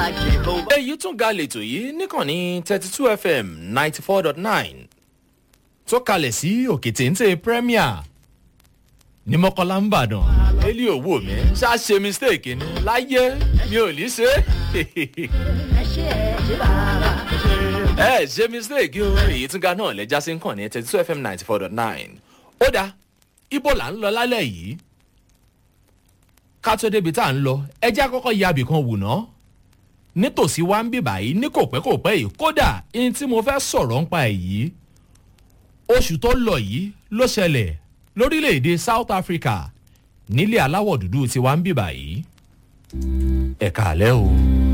like Jehovah. èyí tún ga lètò yìí níkànnì thirty two fm ninety four dot nine tó kalẹ̀ sí òkè téńté premier ní mọ́kànlá ń bàdàn élí òwò mi ṣáà ṣe mistake ni láyé mi ò ní ṣe ẹ ṣe ẹ ṣe bàbá. ẹ ṣe mistake o èyí tún ga náà lẹ́jà sí nkànnì thirty two fm ninety four dot nine ó dáa ibo là ń lọ lálẹ́ yìí ká tó débi tá à ń lọ ẹjẹ́ àkọ́kọ́ ya ibì kan wù ná nítòsí wa ń bì báyìí ní kò pẹ́ kò pẹ́ yìí kódà ihun tí mo fẹ́ sọ̀rọ̀ ń pa ẹ̀ yìí oṣù tó lọ yìí ló ṣẹlẹ̀ lórílẹ̀‐èdè south africa nílé aláwọ̀ dúdú tí wa ń bì báyìí ẹ̀ka àlẹ́ o.